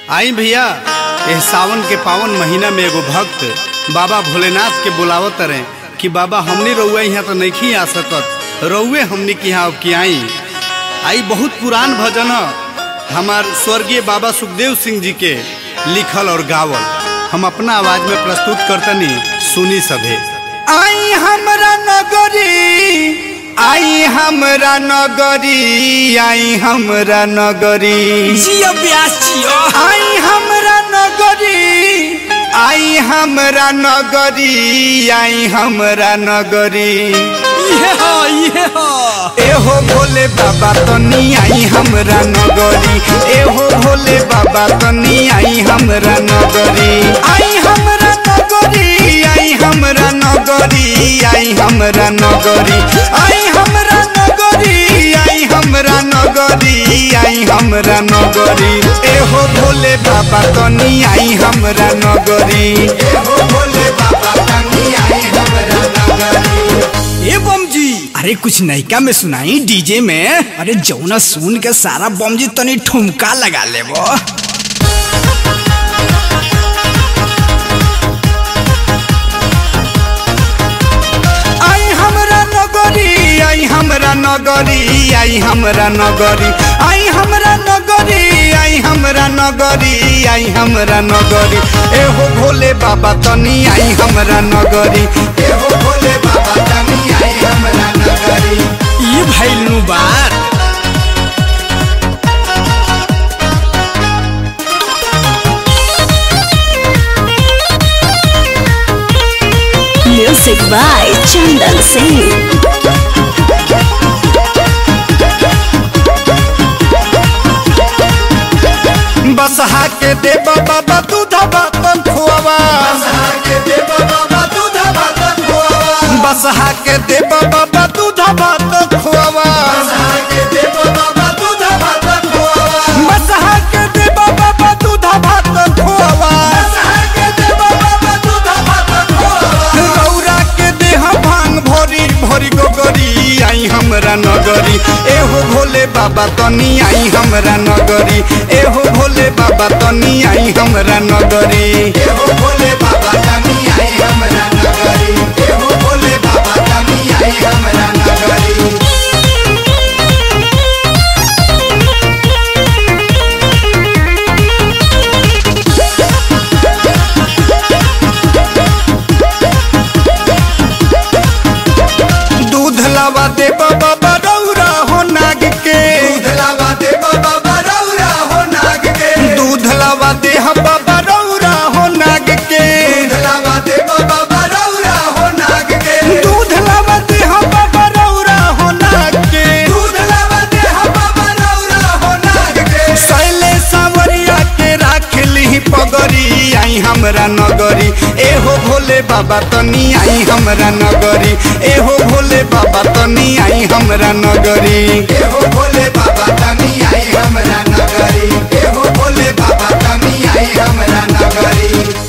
आई भैया एह सावन के पावन महीना में एगो भक्त बाबा भोलेनाथ के बुलावत रहे कि बाबा हमनी रउआ यहाँ तो नहीं आ सकत रउए हमनी के यहाँ अब की आई आई बहुत पुरान भजन ह हमार स्वर्गीय बाबा सुखदेव सिंह जी के लिखल और गावल हम अपना आवाज में प्रस्तुत करतनी सुनी सभे आई हमरा नगरी आई हमरा नगरी आई हमरा नगरी जियो ब्यास जियो आई हमरा नगरी आई हमरा नगरी आई हमरा नगरी ये हो ये हो एहो भोले बाबा तनी आई हमरा नगरी एहो भोले बाबा तनी आई हमरा नगरी आई हमरा नगरी आई हमरा नगरी आई हमरा नगरी आई हमरा नगरी आई हमरा नगरी आई हमरा नगरी एहो भोले बाबा तनी आई हमरा नगरी एहो भोले बाबा तनी आई हमरा नगरी ए बम जी अरे कुछ नयका में सुनाई डीजे में अरे जौना सुन के सारा बम जी तनी ठुमका लगा लेबो आई हमरा नगरी आई हमरा नगरी आई हमरा नगरी आई हमरा नगरी आई हमरा नगरी आई हमरा नगरी एहो भोले बाबा तनी आई हमरा नगरी एहो भोले बाबा तनी आई हमरा नगरी ये भैलनु बार Music by Chandan Singh. बसहा के दे बाबा दूधा बातन खुआवा बसहा के दे बाबा दूधा बातन खुआवा बसहा के दे बाबा दूधा बातन खुआवा बसहा के दे बाबा दूधा बातन खुआवा बसहा के दे बाबा दूधा बातन खुआवा बसहा के दे बाबा दूधा बातन खुआवा गौरा के देह भांग भोरी भोरी गोगरी आई हमरा नगरी एहो भोले बाबा तनी आई हमरा नगरी एहो भोले बाबा तनी आई हमरा नगरी एहो भोले बाबा तनी आई हमरा नगरी एहो भोले बाबा तनी आई हमरा नगरी दूध लावा दे बाबा रौरा हो नाग के दूध लावा दे बाबा रौरा हो नाग के दूध लावा दे बाबा रौरा हो नाग के दूध लावा दे बाबा रौरा हो नाग के दूध लावा दे बाबा रौरा हो नाग के दूध लावा दे बाबा रौरा हो नाग के सैले सावरिया के राख ली पगरी आई हमरा नगरी एहो भोले बाबा तनी आई हमरा नगरी एहो भोले बाबा तनी आई हमरा नगरी एहो भोले बाबा तनी आई हमरा नगरी एहो भोले बाबा तनी आई हमरा नगरी